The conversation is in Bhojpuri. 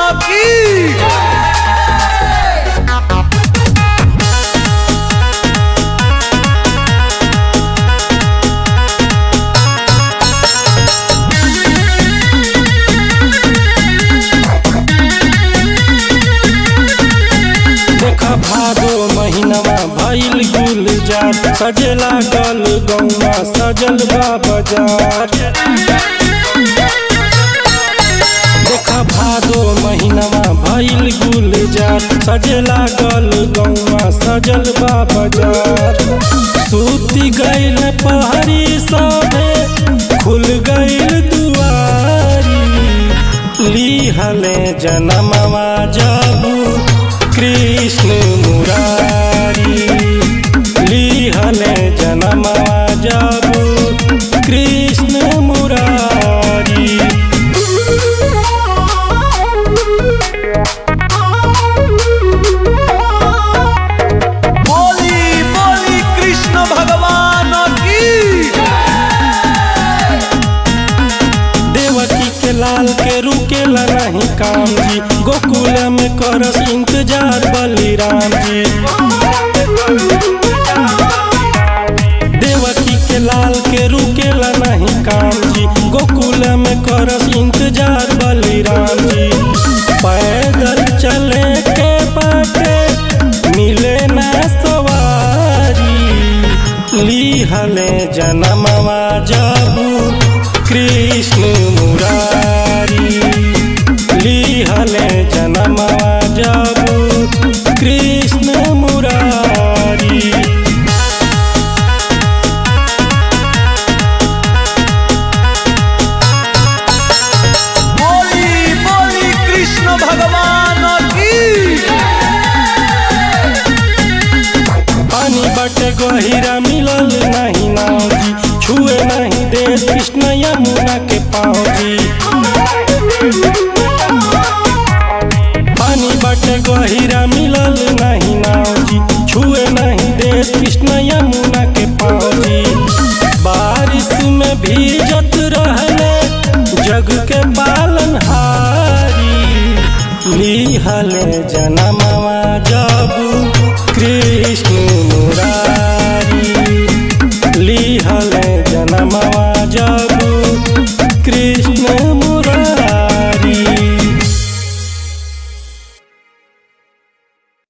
की देखा भादो महीनवा भइल गुलजार सजे लागल गौवा सजल बा बाजार देखा भादो महीनवा भइल गुलजार सजे लागल गौवा सजल बा बाजार सूती गइल पहरी सभे खुल गइल दुआरी लिहले जनमवा जबू कृष्ण मुरारी लिहले जनमवा जबू कृष्ण मुरारी बोली बोली कृष्ण भगवान की देवकी के लाल के रुकेला नहीं काम जी गोकुल में करस इंतजार बलिराम जी देवकी के लाल के रुकेला नहीं काम जी गोकुल में करस इंतजार बलिराम जी पैदल चले के बाटे मिले ना सवारी लिहले जनमवा जबू कृष्ण मुरारी लिहले जनमवा जबू कृष्ण मुरारी बोली बोली कृष्ण भगवान की पानी बटे गहिरा मिलल नहीं नाव जी छुए नहीं दे कृष्ण यमुना के पाँव जी पानी बटे गहिरा मिलल नहीं नाव जी छुए नहीं दे कृष्ण यमुना के पाँव जी बारिश में भीजत रहले जग के पालन हारी लिहले जनमवा जबू कृष्ण